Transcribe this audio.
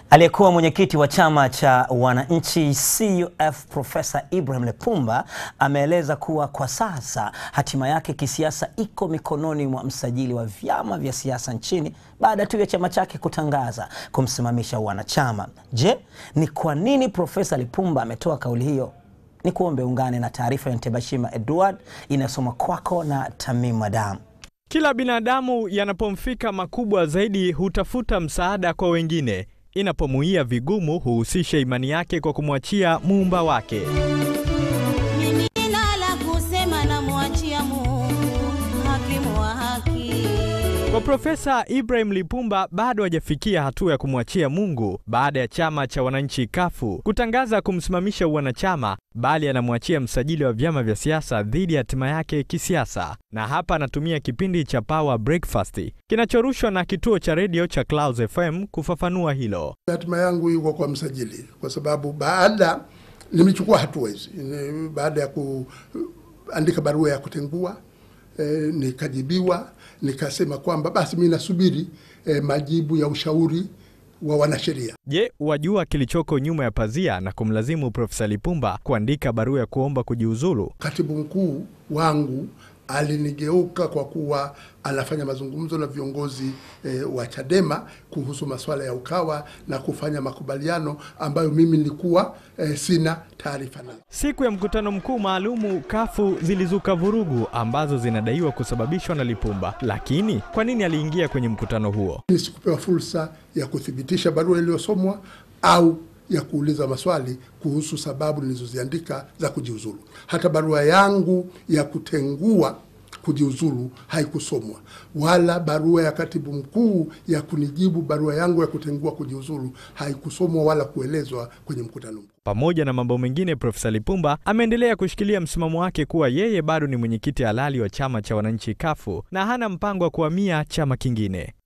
Aliyekuwa mwenyekiti wa chama cha wananchi CUF Profesa Ibrahim Lipumba ameeleza kuwa kwa sasa hatima yake kisiasa iko mikononi mwa msajili wa vyama vya siasa nchini baada tu ya chama chake kutangaza kumsimamisha wanachama. Je, ni kwa nini Profesa Lipumba ametoa kauli hiyo? Ni kuombe ungane na taarifa ya Ntebashima Edward inayosoma kwako na Tamim Madam. Kila binadamu yanapomfika makubwa zaidi hutafuta msaada kwa wengine. Inapomuia vigumu huhusisha imani yake kwa kumwachia muumba wake. Mimi sina la kusema, namwachia Mungu hakimu wa haki. Kwa Profesa Ibrahim Lipumba bado hajafikia hatua ya kumwachia Mungu baada ya chama cha wananchi kafu kutangaza kumsimamisha uwanachama, bali anamwachia msajili wa vyama vya siasa dhidi ya hatima yake kisiasa. Na hapa anatumia kipindi cha Power Breakfast kinachorushwa na kituo cha redio cha Clouds FM kufafanua hilo. Hatima yangu iko kwa msajili, kwa sababu baada nimechukua hatua hizi Ni- baada ya kuandika barua ya kutengua eh, nikajibiwa, nikasema kwamba basi mi nasubiri eh, majibu ya ushauri wa wanasheria. Je, wajua kilichoko nyuma ya pazia na kumlazimu Profesa Lipumba kuandika barua ya kuomba kujiuzulu? Katibu mkuu wangu alinigeuka kwa kuwa anafanya mazungumzo na viongozi eh, wa Chadema kuhusu masuala ya Ukawa na kufanya makubaliano ambayo mimi nilikuwa eh, sina taarifa nayo. Siku ya mkutano mkuu maalumu kafu zilizuka vurugu ambazo zinadaiwa kusababishwa na Lipumba. Lakini kwa nini aliingia kwenye mkutano huo? Mimi sikupewa fursa ya kuthibitisha barua iliyosomwa au ya kuuliza maswali kuhusu sababu nilizoziandika za kujiuzulu. Hata barua yangu ya kutengua kujiuzulu haikusomwa, wala barua ya katibu mkuu ya kunijibu barua yangu ya kutengua kujiuzulu haikusomwa wala kuelezwa kwenye mkutano mkuu. Pamoja na mambo mengine, Profesa Lipumba ameendelea kushikilia msimamo wake kuwa yeye bado ni mwenyekiti halali wa chama cha wananchi kafu na hana mpango wa kuhamia chama kingine.